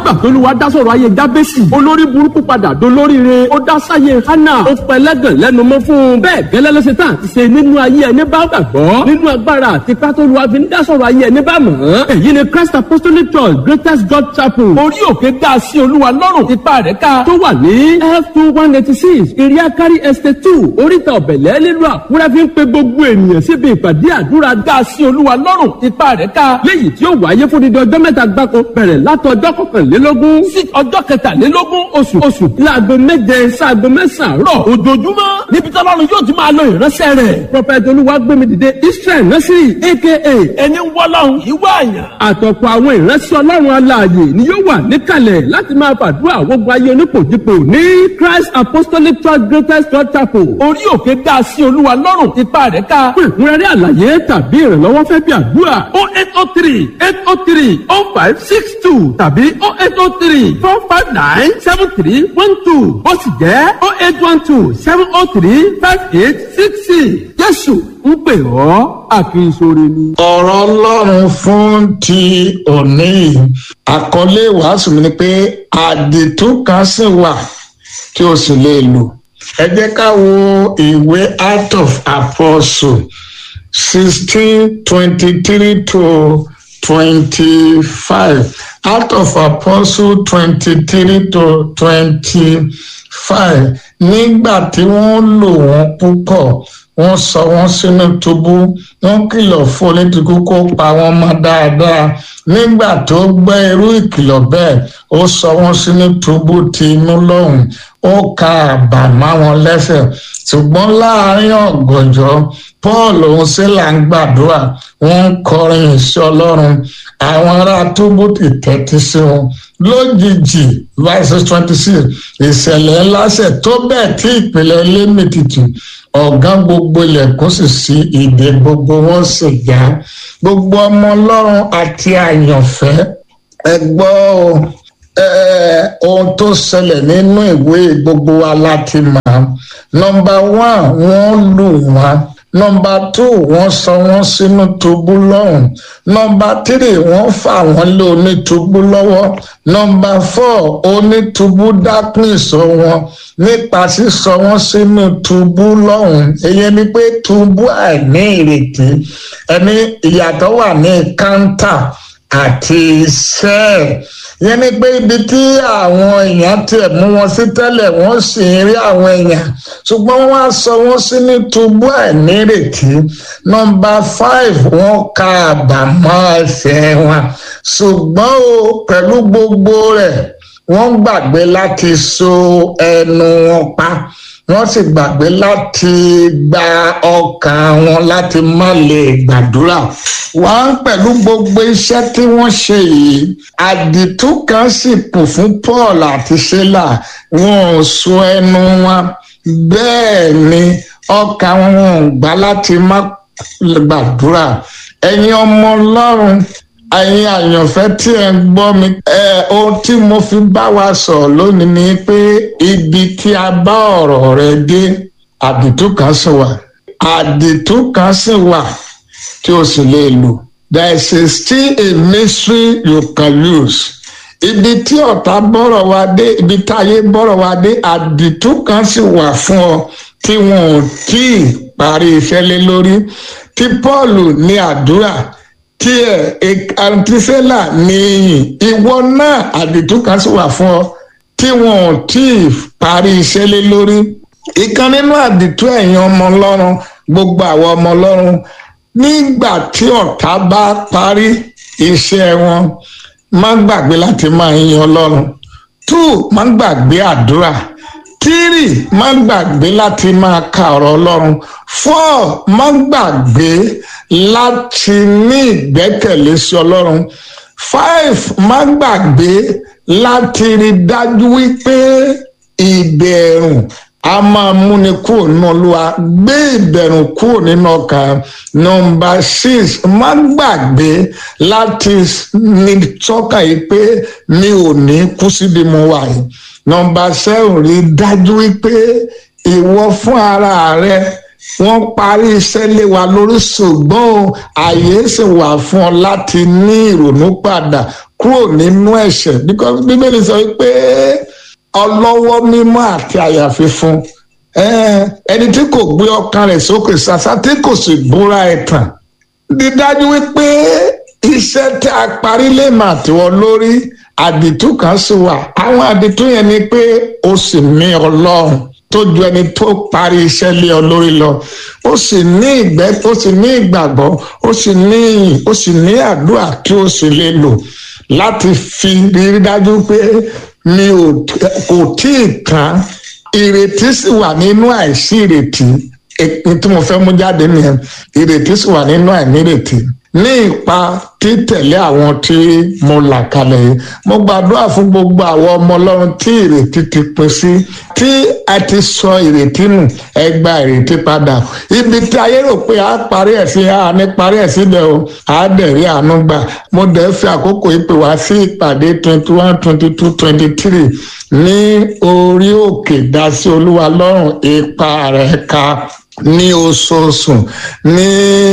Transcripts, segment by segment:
nígbà tó lùwà dá sọ̀rọ̀ ayé jábẹ́sì olórí burúkú padà dolóríire ó dá sáyé hánà ó pẹlẹ́gàn lẹ́nu mọ́ fún un bẹ́ẹ̀ gẹ́lẹ́ ló ṣe tán àti ṣe nínú ayé ẹni bá gbàgbọ́ nínú agbára àti pátólùwà fi ń dá sọ̀rọ̀ ayé ẹni bá mọ̀ ọ́n èyí ni Christ Apostolic Church Greatest God Chapel orí òkè dá sí olúwa lọ́rùn ipa rẹ̀ ká tó wà ní f two one eighty six iriakari estate two oríta ọ̀bẹ̀lẹ̀ nílùú àkúrẹ́ fi ń pe gbogbo ènìyàn síbi ìpàdé àdúrà dá sí olúwa lọ́rùn ipa rẹ̀ ká léyìí tí ó wáyé fún dídí ọjọ́ mẹ́ta gbáko bẹ̀rẹ̀ látọjọ́ kọkànlélógún sí ọjọ́ kẹtàlélógún oṣù oṣù láago méje sáago mẹ́sàn-án rọ̀ ojoojúmọ́ níbi tọ́lọ́run yóò ti máa lo ìránṣẹ́ rẹ̀ prọfẹ̀tì olúwagbémidìde israel násìrì aka ẹni wọ́lọ́run ìwé àyàn àtọ̀pọ̀ àwọn ìránṣẹ́ ọlọ́run alààyè ni yóò wà níkàlẹ̀ láti máa fàdúrà gbogbo ayé onípòjìpò ní christ apostolic church greatest church chapel orí òkè dá sí olúwa lọ́rùn ipa rẹ̀ ká fún ìkúnrẹ́rẹ́ àlàyé tàbí ìrànlọ́wọ́ fẹ́ bí àdúrà o eight o three eight o three o five six two tàbí o eight o three four five nine seven three one two ó sì jẹ́ o eight one two seven o three five eight six six jésù ń pè ọ́ àkínsóre ni. ọ̀rọ̀ ọlọ́run fún ti òní yìí àkọlé ìwàásù mi ni pé àdìtú kan sì wà tí o sì lè lò ẹ jẹ́ ká wo ìwé act of apostle sixteen twenty three to twenty five act of apostle twenty three to twenty five nígbà tí wọ́n lò wọ́n púpọ̀ wọ́n sọ wọ́n sínú túbú wọ́n kìlọ̀ fún onídìkú kó pa wọ́n mọ́ dáadáa nígbà tó gbọ́ irú ìkìlọ̀ bẹ́ẹ̀ ó sọ wọ́n sínú túbú ti inú lọ́hùn ó ka àbà má wọn lẹ́sẹ̀ ṣùgbọ́n láàrin ọ̀gànjọ́ paul òun sílà ń gbàdúrà wọ́n ń kọrin ìṣẹ́ ọlọ́run àwọn ará túbú ti tẹ́tí sí wọn lójijì verse twenty six ìṣẹ̀lẹ̀ ńlá ṣẹ̀ tó bẹ́ẹ̀ tí ìpìlẹ̀ ilé mìtìtì ọ̀gá gbogbo ilẹ̀kùn sì sí ìdè gbogbo wọn sì já gbogbo ọmọ ọlọ́run àti àyànfẹ́ ẹ gbọ́ ohun tó ṣẹlẹ̀ nínú ìwé gbogbo wa láti mọ̀ nọmba one wọ́n lù wọ́n nọmba two wọ́n sọ wọ́n sínú túbú lọ́hùn nọmba three wọ́n fà wọ́n lé onítúbú lọ́wọ́ nọmba four onítúbú dákùn ìsọ wọn nípa sísọ wọ́n sínú túbú lọ́hùn èyí ni pé túbú àìní ìrètí ẹni ìyàtọ̀ wà ní káńtà àti iṣẹ́ yẹn ni pé ibi tí àwọn èèyàn tiẹ̀ mú wọn sí tẹ́lẹ̀ wọ́n sì ń rí àwọn èèyàn ṣùgbọ́n wọ́n á sọ wọ́n sí ní túbú àìnírètí nọmba five wọ́n ka àbàmọ́ ẹsẹ̀ wọn ṣùgbọ́n o pẹ̀lú gbogbo rẹ̀ wọ́n gbàgbé láti so ẹnu wọn pa wọ́n sì gbàgbé láti gba ọkàn wọn láti má lè gbàdúrà wọ́n pẹ̀lú gbogbo iṣẹ́ tí wọ́n ṣe yìí àdìtú kan sì kù fún Paul àti Sílà wọn ò so ẹnu wọn bẹ́ẹ̀ ni ọkàn wọn ò gbà láti má gbàdúrà ẹ̀yin ọmọ Ọlọ́run ẹ̀yin àyànfẹ́ tí ẹ ń gbọ́ mi ẹ ohun tí mo fi bá wa sọ̀rọ̀ lónìí ni pé ibi tí a bá ọ̀rọ̀ rẹ dé àdìtú kan sì wà àdìtú kan sì wà tí o sì lè lò there is a still a mystery you can use ibi tí ọ̀tá bọ́rọ̀ wa dé ibi táyé bọ́rọ̀ wa dé àdìtú kan sì wà fún ọ tí wọn ò tí ì parí iṣẹ́ lé lórí tí Paul ní àdúrà tí ẹ àǹtísẹ́là ní iyìn ìwọ náà àdìtú kan sì wà fún ọ tí wọn ò tí ì parí iṣẹ́ lé lórí ìkan nínú àdìtú ẹ̀yin ọmọ ọlọ́run gbogbo àwọn ọmọ ọlọ́run nígbà tí ọ̀tá bá parí iṣẹ́ wọn má gbàgbé láti máa yin ọlọ́run two má gbàgbé àdúrà tírì má gbàgbé láti máa ka ọ̀rọ̀ ọlọ́run four má gbàgbé láti ní ìgbẹ́kẹ̀lé sí ọlọ́run five má gbàgbé láti rí dájú wípé ìbẹ̀rù a máa múni kúrò nínú olúwa gbé ìbẹ̀rù kúrò nínú ọkàn nọmba six má gbàgbé láti ní sọ́kà yìí pé mi ò ní kú síbi mo wà yìí nọmba seven rí dájú wípé ìwọ fún ara rẹ wọ́n parí iṣẹ́ lé wa lórí ṣùgbọ́n àyè sì wà fún ọ láti ní ìrònú padà kúrò nínú ẹ̀ṣẹ̀ because bíbélì sọ pé ọlọ́wọ́ mímọ́ àti àyà fífún ẹni tí kò gbé ọkàn rẹ̀ sókè ṣàṣà tí kò sì búra ẹ̀tàn dídájú wípé iṣẹ́ tí a parí lè mà tiwọ́ lórí àdìtú kan sì wà àwọn àdìtú yẹn ni pé o sì ní ọlọ́run tó ju ẹni tó parí iṣẹ́ lé ọ lórí lọ ó sì ní ìgbẹ́ ó sì ní ìgbàgbọ́ ó sì ní ìyìn ó sì ní àdúrà tí ó sì lè lò láti fi rí dájú pé mi ò kò tí ì tán ìrètí sì wà nínú àìsí ìrètí èpin tí mo fẹ́ mú jáde nìyẹn ìrètí sì wà nínú àìnírètí ní ipa títẹ̀lé àwọn tí mo là kalẹ̀ yìí mo gbàdúrà fún gbogbo àwọn ọmọ ọlọ́run tí ìrètí ti pín sí tí a ti sọ ìrètí nù ẹ gba ìrètí padà ibi tí ayé rò pé a parí ẹ̀ sí a ní parí ẹ̀ síbẹ̀ o a dẹ̀ rí àánú gbà mo dẹ̀ fi àkókò ìpè wá sí ìpàdé twenty one twenty two twenty three ní orí òkè dásí olúwa lọ́rùn ipa rẹ̀ ka ní oṣooṣù ní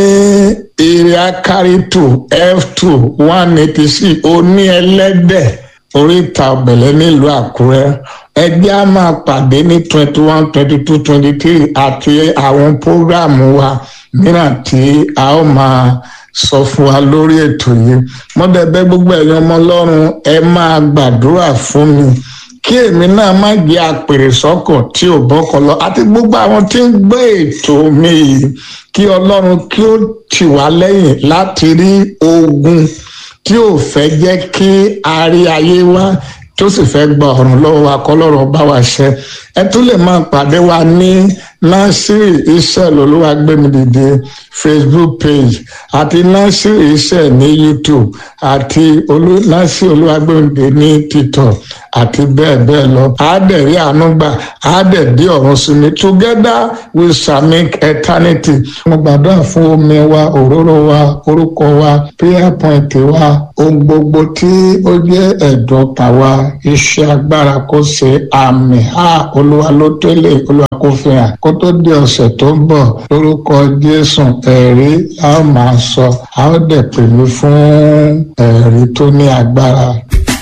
area carry two f two one eighty six oní ẹlẹ́dẹ̀ oríta ọ̀bẹ̀lẹ̀ nílùú àkúrẹ́ ẹgbẹ́ a máa pàdé ní twenty one twenty two twenty three àti àwọn prógráàmù wa mìíràn tí a ó máa sọ fún wa lórí ètò yìí mọ́dẹ̀bẹ́ gbogbo ẹ̀yin ọmọ ọlọ́run ẹ máa gbàdúrà fún mi kí èmi náà má jẹ́ àpèrè sọ́kàn tí ò bọ́kàn lọ àti gbogbo àwọn tí ń gbé ètò mi yìí kí ọlọ́run kí ó tì wá lẹ́yìn láti rí ogun tí ò fẹ́ jẹ́ kí a rí ayé wá tó sì fẹ́ gba ọ̀run lọ́wọ́ wa kọ́ lọ́rọ̀ bá wa ṣe ẹ tún lè máa pàdé wa ní násìrì iṣẹ́ lọ́lọ́wà gbẹ̀mí dìde facebook page àti násìrì iṣẹ́ ní youtube àti násìrì olúwa gbẹ̀mí dìde ní tiktok àti bẹ́ẹ̀ bẹ́ẹ̀ lọ àádẹ́rì ànúgbà àádẹ́dí ọ̀run sí mi together we shall make eternity. mo gbàdúrà fún omi wa òróró wa orúkọ wa prayer point wa ohun gbogbo tí ó jẹ́ ẹ̀dùn tàwa iṣẹ́ agbára kó ṣe àmì ha olúwa ló tẹ́lẹ̀ olúwa kó fi hàn kó tó di ọ̀sẹ̀ tó ń bọ̀ lórúkọ jésù ẹ̀rí a ó máa sọ a ó dẹ̀ pè mí fún ẹ̀rí tó ní agbára.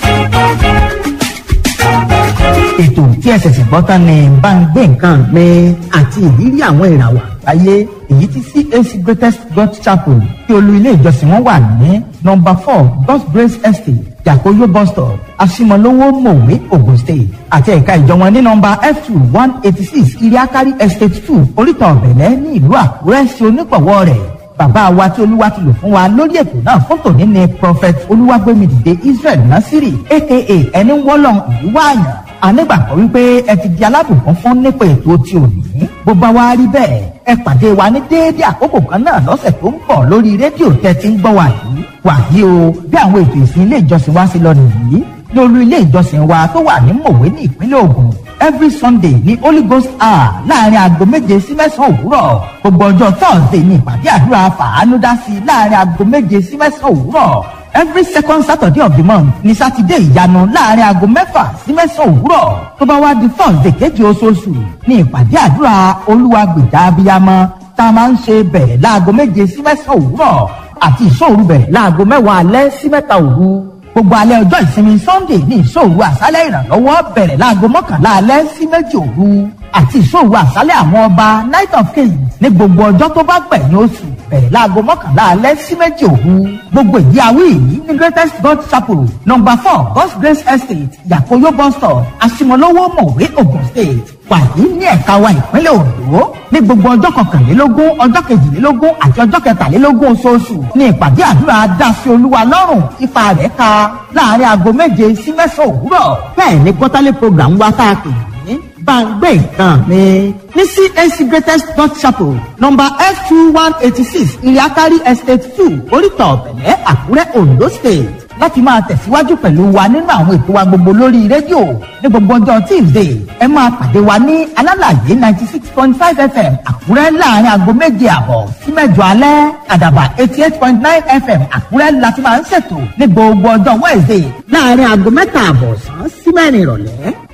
ètò tí ẹ ṣẹ̀ṣẹ̀ gbọ́ tán ni bá ń gbé nǹkan mi àti ìrírí àwọn ìràwọ̀ àgbáyé èyí tí CAC Greatest God Chapel tí olú ilé ìjọsìn wọn wà ní nọ́mbà four God's Grace Estate Yakoyo bus stop Asimolowo Mowe Ogun State àti ẹ̀ka ìjọ wọn ní nọ́mbà F two one eighty six Iriakari Estate two Oríta Ọ̀bẹ̀lẹ̀ ní ìlú Àkúrẹ́ sí onípọ̀wọ́ rẹ̀ bàbá wa tí olúwa ti lò fún wa lórí ètò náà fún tòní ni prophet olúwàgbémidìde Israel Nasiri aka ẹni wọ́lọ́n ìlú wáàyàn anígbàgbọ́ wípé ẹ ti di alábùkún fún nípa ètò tí ò ní bó bá wá rí bẹ́ẹ̀ ẹ pàdé wa ní déédéé àkókò kan náà lọ́sẹ̀ tó ń bọ̀ lórí rédíò tẹ́ ti ń gbọ́ wa yìí wàyí o bí àwọn ètò ìsìn ilé ìjọsìn wa sí lọ nìyí ní olú ilé ìjọsìn wa tó wà ní mòwe ní ìpínlẹ̀ Ògùn every Sunday ní Holy Ghost hour láàrin aago méje sí mẹ́sàn-án òwúrọ̀ gbogbo ọjọ́ Thursday ní ìpàdé àdúrà fàánúdásí láàrin aago méje sí mẹ́sàn-án òwúrọ̀ every second saturday of the month ní sátidé ìyanu láàrin aago mẹ́fà sí mẹ́sàn-án òwúrọ̀ tó bá wá di thursday kejì oṣooṣù ní ìpàdé àdúrà olúwa gbèjà abiyamọ tá a máa ń ṣe bẹ̀rẹ̀ láago méje sí mẹ́sàn-án òwúrọ̀ àti ìṣòru bẹ̀rẹ̀ láago mẹ́wàá alẹ́ sí mẹ́ta òru gbogbo alẹ́ ọjọ́ ìsinmi sunday ní ìṣòru àṣálẹ̀ ìrànlọ́wọ́ bẹ̀rẹ̀ láago mọ́kànlá alẹ́ sí méjì òru àti ìṣòru àṣálẹ̀ àwọn ọba night of kings ní gbogbo ọjọ́ tó bá gbẹ̀yìn oṣù bẹ̀rẹ̀ láago mọ́kànlá alẹ́ sí méjì òru gbogbo ìdí awí yìí ní greatest god chapel number four god's grace estate yakoyo bus stop asimolowo mọ̀wé ogun state wàyí ní ẹ̀ka wa ìpínlẹ̀ ondo ní gbogbo ọjọ́ kọkànlélógún ọjọ́ kejìlélógún àti ọjọ́ kẹtàlélógún oṣooṣù ní ìpàdé àdúrà dásí olúwa lọ́rùn ipa rẹ̀ ka láàrin aago méje sí mẹ́sàn-án òwúrọ̀ bẹ́ẹ̀ ni quarterly program wa tá a pè ní gbàngbé nǹkan mi ní CAC greatest God chapel number f two one eighty six iriakari estate two oríta ọ̀bẹ̀lẹ̀ àkúrẹ́ ondo state láti máa tẹ̀síwájú pẹ̀lú wa nínú àwọn ètò wa gbogbo lórí rédíò ní gbogbo ọjọ́ tuesday ẹ máa pàdé wa ní alálàyé ninety six point five fm àkúrẹ́ láàrin aago méje àbọ̀ sí mẹ́jọ alẹ́ àdàbà eighty eight point nine fm àkúrẹ́ láti máa ń ṣètò ní gbogbo ọjọ́ wednesday láàrin aago mẹ́ta àbọ̀ sàn sí mẹ́rin ìrọ̀lẹ́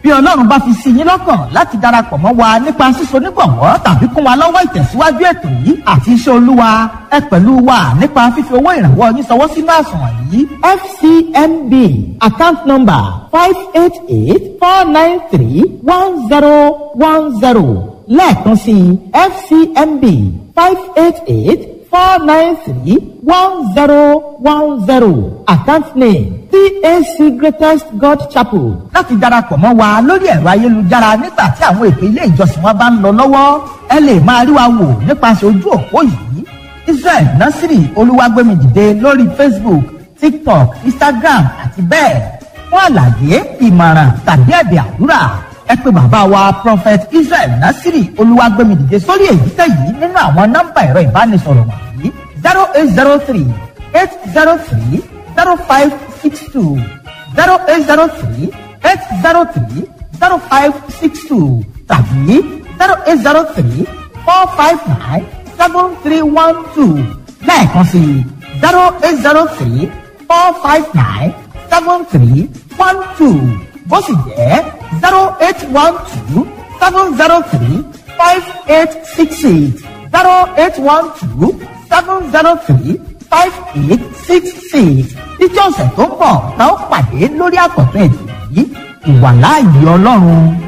bí ọlọ́run bá fi sí yín lọ́kàn láti darapọ̀ mọ́ wa nípa síso nígbọ̀wọ́ tàbí kún wa lọ́wọ́ ìtẹ̀síwájú ètò yìí àti iṣẹ́ olúwa ẹ pẹ̀lú wa nípa fífi owó ìrànwọ́ yín sọwọ́ sínú àsùnwọ̀n yìí fcmb account number five eight eight four nine three one zero one zero lẹ́ẹ̀kan sí fcmb five eight eight four nine three one zero one zero account name CAC Greatest God Chapel. láti darapọ̀ mọ́ wa lórí ẹ̀rọ ayélujára nígbà tí àwọn ètò ilé ìjọsìn wa bá ń lọ lọ́wọ́ ẹ lè máa rí wa wò nípasẹ̀ ojú òpó yìí Israel Nasiri Olúwagbémidìde lórí Facebook TikTok Instagram àti bẹ́ẹ̀ fún àlàyé ìmọ̀ràn tàbí ẹ̀bẹ̀ àdúrà ẹ pè bàbá wa Prophet Israel Nasiri Olúwagbémidìde sórí èyíkéyìí nínú àwọn nọ́mbà ẹ̀rọ ìbánisọ̀rọ̀ wọ̀nyí zero eight zero three eight zero three zero five six two zero eight zero three eight zero three zero five six two tàbí zero eight zero three four five nine seven three one two lẹ́ẹ̀kan sí zero eight zero three four five nine seven three one two bó sì jẹ́ zero eight one two seven zero three five eight six eight zero eight one two seven zero three five eight six six títí ọ̀sẹ̀ tó ń bọ̀ tá ó pàdé lórí àkọ́tún ètò yìí ìwàláàyè ọlọ́run